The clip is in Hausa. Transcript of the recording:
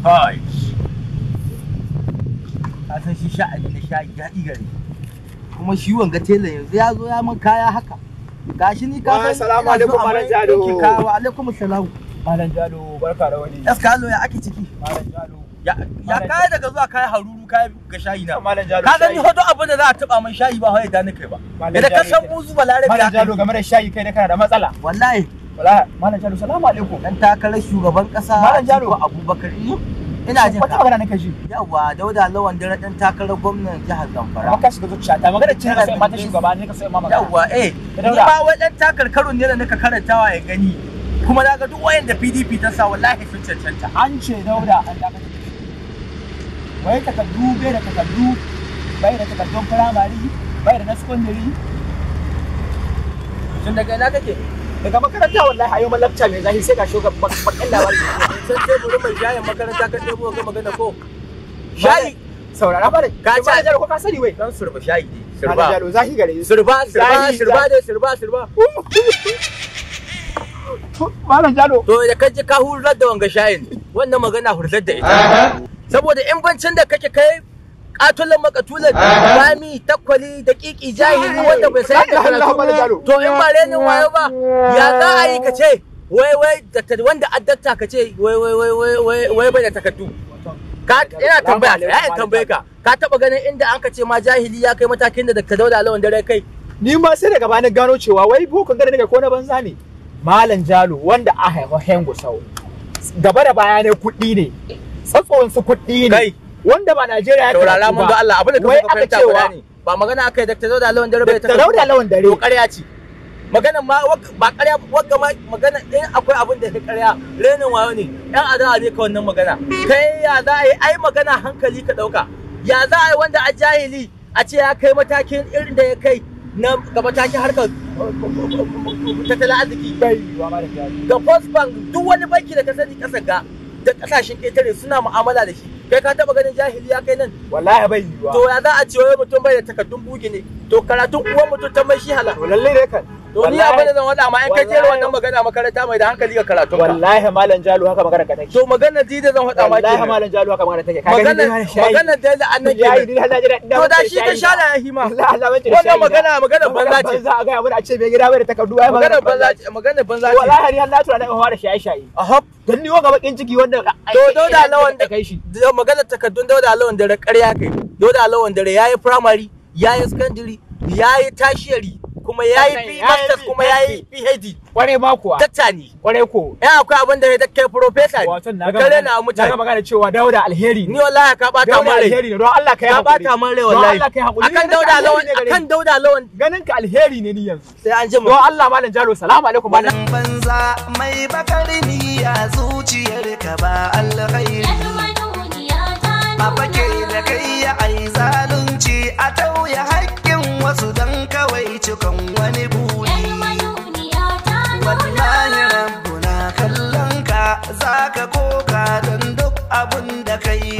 Hai. Ka san shi sha'ani na sha'i daɗi gare. Kuma shi wanga tela yanzu ya zo ya min kaya haka. Gashi ni ka Wa, san. salamu ina so alaikum, a mai Malam Jalo. ɗinki kaya. Wa alaikum salam. Malam Jalo barka da wani. Eskalo ya ake ciki. Malam Jalo. Ya ya Malam kaya daga zuwa kaya haruru kaya ga shayi na. Malam Jalo. Ka gani shayi. hodo abin da za a taba man shayi ba hawaye da ni kai ba. Malam Idan ka Jalo san yake. buzu balarabe Malam ya kai. Jalo game da shayi kai da kana da matsala. Wallahi Wala Malam Jalo salamu alaikum. dan takarar shugaban kasa Malam Jalo. Atiku Abubakar ni ina jin Wata ka. magana nake ji. Yawa Dauda Lawan dare dan takarar gwamnan jihar Zamfara. Amma ka shiga zuciya ta magana cin sai mata shugaba ne ka sai ma magana. Yawa eh ni Dauda. ba wai dan takarkarun ne da nika karantawa ya gani. Kuma na ga duk wayanda PDP ta sa wallahi sun cancanta. An ce Dauda an dakatar da shi. Wai takardu bai da takardu bai da takardun firamare bai da na secondary Tun daga ina kake? daga makaranta wallahi a yau malabta mai zahi sai ga shugaban bakin labari. San teburin mai shayin makaranta ka ɗebo ga magana ko? Shayi Saurara ba da Ka Malam ce- Jalo ko ka sani wai. dan surba shayi ne. Malam Surba. Jalo zahi gare shi. Surba, surba, Zahi, surba zahi. dai, surba, surba. Malam Jalo. To da kaji ka hurar da wanga shayin, wannan magana hurar da ita. Saboda in bancin da kake kai katulan makatulan rami takwali da kiki jahili wanda bai san yadda Allah, Allah, Malam Jalo. karatu to in ba renin wayo ba ya za a yi ka ce wai wai da ta- wanda addatta ka ce wai wai wai wai wai wai bai da takardu ka ina tambaya ka ya tambaye ka ka taba ganin inda an ka ce ma jahili ya kai matakin da Dr. Dauda Lawan dare kai Ni ma sai daga bani gano cewa wai bokon gare daga ko na banza ne. Malam Jalo wanda a haifa Hengo Sau. Gaba da baya ne kuɗi ne. Tsatson su kuɗi ne. Kai. Wanda ba Najeriya ya taurara karatu mun ba. ga Allah abin da ka Wai so ka aka fahimta cewa- guda ne ba magana aka yi Dr. Dauda Lawan dare bai Da Dauda Lawan dare. to ƙarya ce magana ma wag- ba ƙarya wagga ma magana in akwai abin da ya ƙarya renin wayo ne yan adawa ne ka wannan magana kai ya za a yi ai magana hankali ka ɗauka ya za a yi wanda a jahili a ce ya kai matakin irin da ya kai na ga matakin harkar tattalin arziki Bai yiwa Malam Jalo. ga First Bank duk wani banki da ka sani ƙasar ga da ƙasashen ƙetare suna mu'amala da shi kai ka taɓa ganin jahili ya kai nan Wallahi bai yiwa. to ya za a ce wai mutum bai da takardun bugi ne to karatun uwan mutum ta mai shi hala To lalle ne kan. to ni abin da zan wada ma in kai jera wannan magana makaranta mai da hankali ga karatun ka Wallahi Malam Jalo haka magana ka take. to magana ji da zan wada ma Wallahi kenan Malam Jalo haka magana take. Ka gani magana dai Malam shayi. magana da da annan Yayi kenan ni har na jira ina to da mace shi ka shayi sha na. da yahi ma Allah Allah mace da wannan shayi na. magana magana banza ce Banza a gaya mana a ce bai gida bai da takardu ai magana banza ce magana banza ce Wallahi ni har na tura na in fara shaye shaye. a hop Don ni ga bakin ciki wanda to dauda lawan da kai shi. da magana takardun dauda lawan dare ƙarya kai dauda lawan dare yayi primary yayi secondary yayi tertiary kuma yayi Sannan B- yayi masters kuma yayi PhD. PhD Kware ma kuwa. tattani Kware ko. ya akwai abin da ya da kai professor Wato na da ga kare magana- na na ga mutane magana cewa Dauda alheri ni ne. wallahi ka bata Dauda min rai alheri ne don Allah ka yi ka hakuri. bata min rai Don wallahi Allah ka yi hakuri. akan Ganin ka dauda alheri lawan ne gare akan ni. dauda lawan Ganin ka alheri ne ni yanzu. sai an ji mu Don Allah Malam Jalo salamu alaikum Malam. Wannan banza mai bakar niyya zuciyar ka ba alkhairi a fake da kai ya ai zalunci a tauye haƙƙin wasu don kawai cikon wani buri wallahi rabbuna kallon ka zaka koka don duk abun da kai